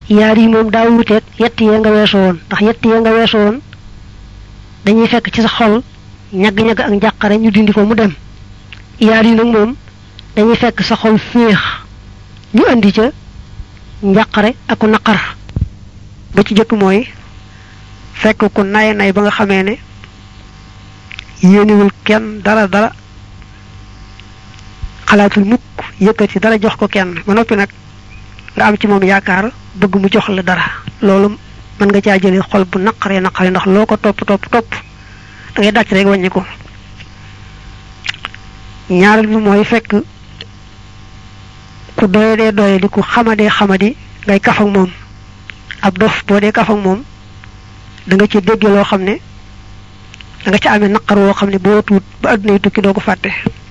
yaar yi moom daa wuteeg yett yee nga weesu woon ndax yett yee nga weesu woon dañuy fekk ci sa xol ñagg-ñagg ak njàqare ñu dindi ko mu dem yaar yi nag moom dañuy fekk sa xol féex ñu indi ca njàqare ak ku naqar ba ci jëkk mooy fekk ku nay nay ba nga xamee ne yéenewul kenn dara dara xalaatul mukk yëkkati dara jox ko kenn ba noppi nag nga am ci moom yaakaar bëgg mu jox la dara loolu mën nga caa jëlee xol bu naqaree naqaree ndax loo ko topp topp topp da ngay dàcc rek wàññi ko ñaareel bi mooy fekk ku doye dee doye di ku xamadee xamadi ngay kaf ak moom ab dof boo dee kaf ak moom da nga ci dégge loo xam ne da nga ci amee naqar woo xam ne boo tuut ba àdduna yi tukki doo ko fàtte